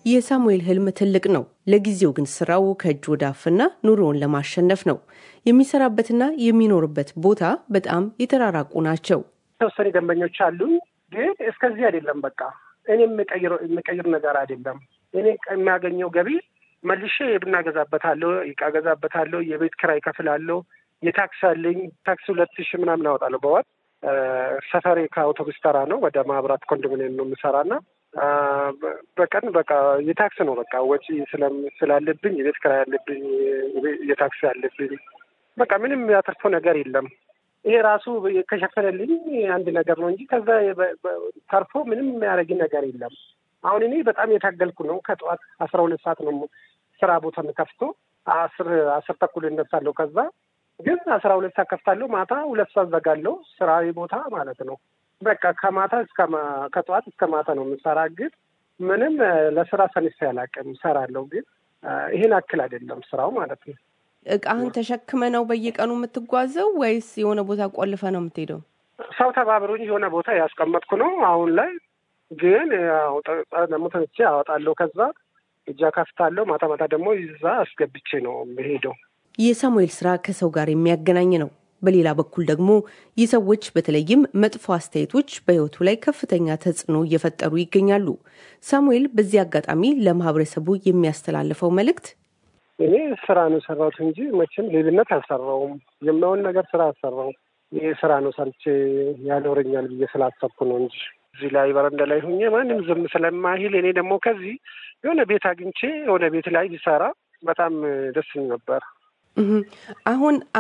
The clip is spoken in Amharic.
የሳሙኤል ህልም ትልቅ ነው። ለጊዜው ግን ስራው ከእጅ ወደ አፍና ኑሮውን ለማሸነፍ ነው። የሚሰራበትና የሚኖርበት ቦታ በጣም የተራራቁ ናቸው። የተወሰኑ ደንበኞች አሉኝ፣ ግን እስከዚህ አይደለም። በቃ እኔ የምቀይር ነገር አይደለም። እኔ የሚያገኘው ገቢ መልሼ የቡና ገዛበታለሁ፣ እቃ ገዛበታለሁ፣ የቤት ኪራይ ከፍላለሁ፣ የታክስ አለኝ። ታክስ ሁለት ሺህ ምናምን አወጣለሁ በወር ሰፈሬ ከአውቶቡስ ተራ ነው። ወደ ማህበራት ኮንዶሚኒየም ነው የምሰራና በቀን በቃ የታክስ ነው በቃ ወጪ ስላለብኝ የቤት ኪራይ ያለብኝ የታክስ ያለብኝ በቃ ምንም ያተርፎ ነገር የለም። ይሄ ራሱ ከሸፈነልኝ አንድ ነገር ነው እንጂ ከዛ ተርፎ ምንም የሚያደርግ ነገር የለም። አሁን እኔ በጣም የታገልኩ ነው። ከጠዋት አስራ ሁለት ሰዓት ነው ስራ ቦታ የምከፍቶ አስር አስር ተኩል እነሳለሁ። ከዛ ግን አስራ ሁለት ሰዓት ከፍታለሁ። ማታ ሁለት ሰዓት ዘጋለሁ። ስራ ቦታ ማለት ነው። በቃ ከማታ እስከ ከጠዋት እስከ ማታ ነው የምሰራ። ግን ምንም ለስራ ሰንፌ አላውቅም። እሰራለሁ፣ ግን ይሄን አክል አይደለም ስራው ማለት ነው። እቃህን ተሸክመ ነው በየቀኑ የምትጓዘው ወይስ የሆነ ቦታ ቆልፈ ነው የምትሄደው? ሰው ተባብሮኝ የሆነ ቦታ ያስቀመጥኩ ነው አሁን ላይ ግን ደግሞ ተነስቼ አወጣለሁ። ከዛ እጃ ከፍታለሁ። ማታ ማታ ደግሞ ይዛ አስገብቼ ነው የምሄደው። የሳሙኤል ስራ ከሰው ጋር የሚያገናኝ ነው። በሌላ በኩል ደግሞ የሰዎች በተለይም መጥፎ አስተያየቶች በሕይወቱ ላይ ከፍተኛ ተጽዕኖ እየፈጠሩ ይገኛሉ። ሳሙኤል በዚህ አጋጣሚ ለማህበረሰቡ የሚያስተላልፈው መልእክት እኔ ስራ ነው የሰራሁት እንጂ መቼም ሌብነት አልሰራውም። የማይሆን ነገር ስራ አልሰራውም። ይህ ስራ ነው ሰርቼ ያኖረኛል ብዬ ስላሰብኩ ነው እንጂ እዚህ ላይ በረንዳ ላይ ሁኜ ማንም ዝም ስለማይል እኔ ደግሞ ከዚህ የሆነ ቤት አግኝቼ የሆነ ቤት ላይ ቢሰራ በጣም ደስ ነበር። አሁን